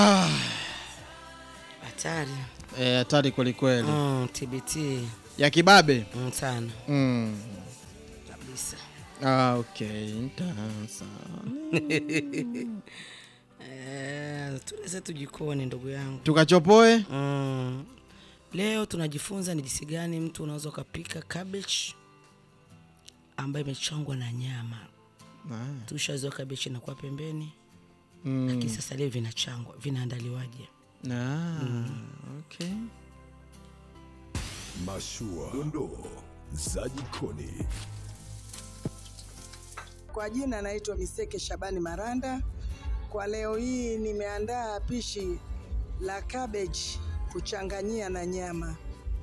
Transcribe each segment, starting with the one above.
Hatari. Eh, hatari kwelikweli Mm, TBT ya kibabe mm, sana mm. kabisa. ah, okay. Ntasa. Eh, tuweze tujikoni ndugu yangu. tukachopoe Mm. Leo tunajifunza ni jinsi gani mtu unaweza ukapika cabbage ambayo imechangwa na nyama. ah. Tushazoea cabbage inakuwa pembeni, mm. lakini sasa leo vinachangwa, vinaandaliwaje? ah. okay. Mashua, dondoo za jikoni. Kwa jina naitwa Miseke Shabani Maranda. Kwa leo hii nimeandaa pishi la cabbage kuchanganyia na nyama.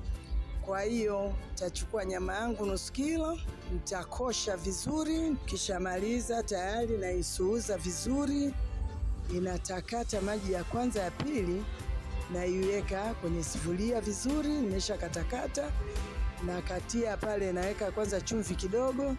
Kwa hiyo nitachukua nyama yangu nusu kilo, nitakosha vizuri, kisha maliza tayari naisuuza vizuri, inatakata maji ya kwanza ya pili, naiweka kwenye sufuria vizuri, nimesha katakata, nakatia pale, naweka kwanza chumvi kidogo,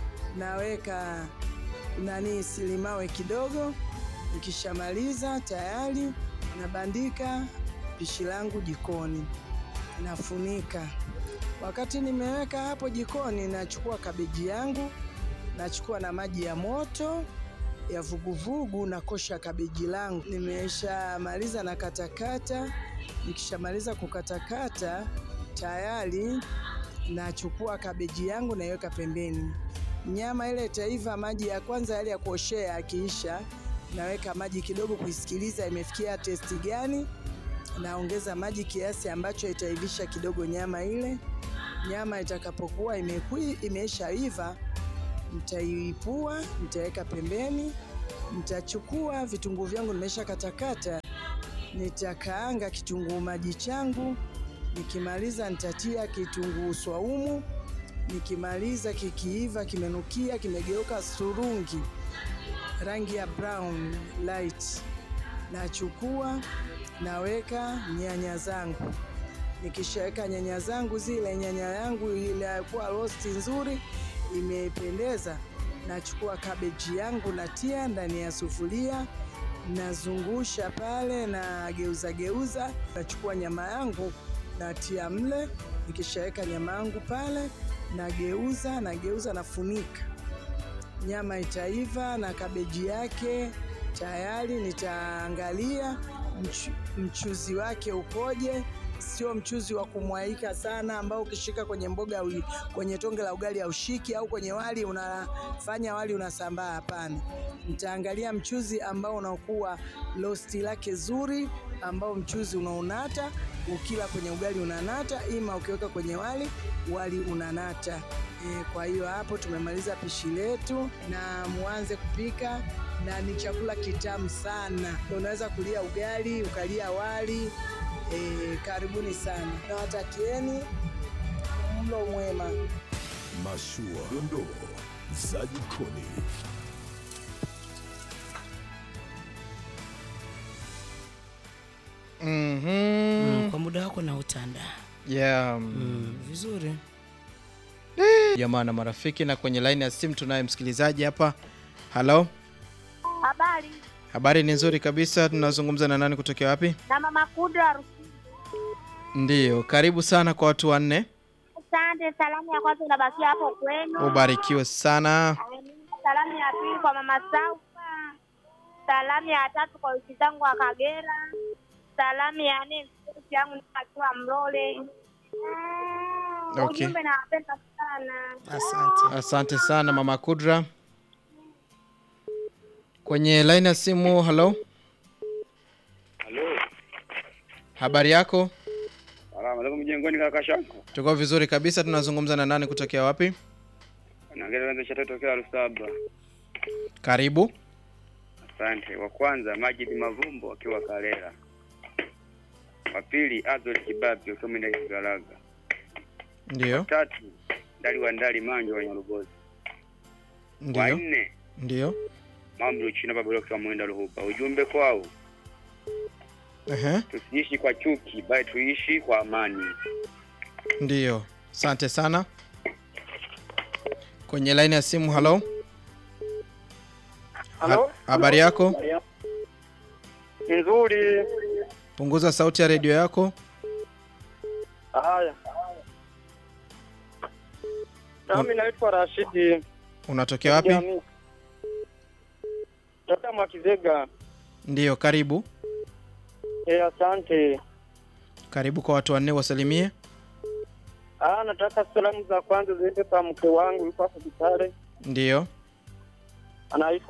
naweka nani silimawe kidogo. Nikishamaliza tayari nabandika pishi langu jikoni, nafunika. Wakati nimeweka hapo jikoni, nachukua kabeji yangu, nachukua na maji ya moto ya vuguvugu, nakosha kabeji langu. Nimeshamaliza na katakata. Nikishamaliza kukatakata tayari nachukua kabeji yangu naiweka pembeni. Nyama ile itaiva, maji ya kwanza yale ya kuoshea akiisha, naweka maji kidogo kuisikiliza imefikia testi gani. Naongeza maji kiasi ambacho itaivisha kidogo nyama ile. Nyama itakapokuwa imekui imeshaiva, nitaiipua, nitaweka pembeni. Nitachukua vitunguu vyangu nimesha katakata, nitakaanga kitunguu maji changu. Nikimaliza nitatia kitunguu swaumu. Nikimaliza kikiiva, kimenukia, kimegeuka surungi, rangi ya brown light, nachukua naweka nyanya zangu. Nikishaweka nyanya zangu, zile nyanya yangu ilikuwa rosti nzuri, imependeza, nachukua kabeji yangu natia ndani ya sufuria, nazungusha pale na geuza geuza, nachukua nyama yangu natia mle. Nikishaweka nyama yangu pale nageuza nageuza, nafunika. Nyama itaiva na kabeji yake tayari. Nitaangalia mchu, mchuzi wake ukoje. Sio mchuzi wa kumwaika sana, ambao ukishika kwenye mboga ui, kwenye tonge la ugali haushiki, au kwenye wali unafanya wali unasambaa. Hapana, nitaangalia mchuzi ambao unakuwa losti lake zuri, ambao mchuzi unaunata ukila kwenye ugali unanata, ima ukiweka kwenye wali wali unanata. E, kwa hiyo hapo tumemaliza pishi letu, na muanze kupika, na ni chakula kitamu sana. Unaweza kulia ugali ukalia wali. E, karibuni sana, nawatakieni mlo mwema. Mashua, dondoo za jikoni. mm-hmm. Mm, kwa muda wako na utanda yeah. mm, vizuri. jamaa na marafiki na kwenye laini ya simu tunaye msikilizaji hapa halo Habari habari ni nzuri kabisa tunazungumza na nani kutokea wapi na mama Kudra Rusi. ndiyo karibu sana kwa watu wanne Asante. Salamu ya kwanza unabakia hapo kwenu. ubarikiwe sana Salamu ya pili kwa mama Saufa. Salamu ya tatu kwa wiki zangu wa Kagera. Salamu ya nne mtoto yangu akiwa Mlole. Okay. Ujumbe nawapenda sana. Asante. asante sana mama kudra kwenye laini ya simu halo Halo. habari yako Salama, ndio mjengoni kaka shangu. tuko vizuri kabisa tunazungumza na nani kutokea wapi Naongea kwanza chata tokea Lusaba. karibu Asante. Wa kwanza Majid Mavumbo akiwa Kalela. Wa pili Azol Kibabi akiwa Mwenda Kigalaga. ndiyo Tatu Ndali wa Ndali Manjo wa Nyarugozi. Wa ndiyo nne ndiyo Mambo China Babalo kwa Mwenda Ruhuba. Ujumbe kwao Ehe, tusiishi kwa chuki bali tuishi kwa amani. ndiyo asante sana kwenye laini ya simu halo Halo? Ha- habari yako Nzuri. Punguza sauti ya redio yako. Haya. Nami naitwa Rashidi. Unatokea wapi? Jamii. Toka Mwakizega. Ndiyo, karibu. Eh, asante. Karibu kwa watu wanne wasalimie. Ah, nataka salamu za kwanza ziende kwa mke wangu yuko hapo Bitare. Ndiyo. Anaitwa